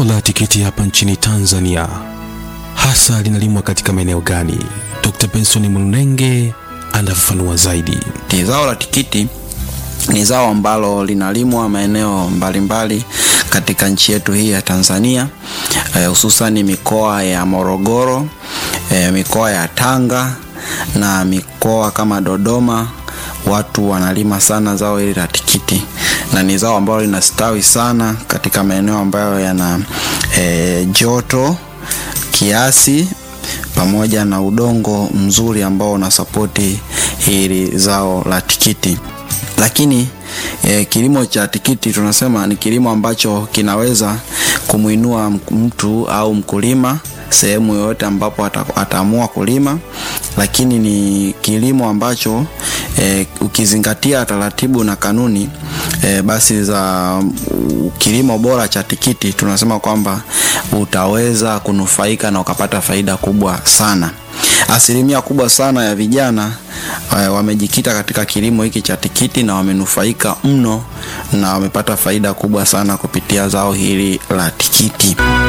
Zao la tikiti hapa nchini Tanzania hasa linalimwa katika maeneo gani? Dr. Benson Mlunenge anafafanua zaidi. Zao la tikiti ni zao ambalo linalimwa maeneo mbalimbali katika nchi yetu hii ya Tanzania, hususani eh, mikoa ya Morogoro, eh, mikoa ya Tanga na mikoa kama Dodoma. Watu wanalima sana zao hili la tikiti na ni zao ambalo linastawi sana katika maeneo ambayo yana eh, joto kiasi pamoja na udongo mzuri ambao unasapoti hili zao la tikiti. Lakini eh, kilimo cha tikiti tunasema ni kilimo ambacho kinaweza kumwinua mtu au mkulima sehemu yoyote ambapo ataamua kulima, lakini ni kilimo ambacho eh, ukizingatia taratibu na kanuni eh, basi za uh, kilimo bora cha tikiti tunasema kwamba utaweza kunufaika na ukapata faida kubwa sana. Asilimia kubwa sana ya vijana uh, wamejikita katika kilimo hiki cha tikiti na wamenufaika mno na wamepata faida kubwa sana kupitia zao hili la tikiti.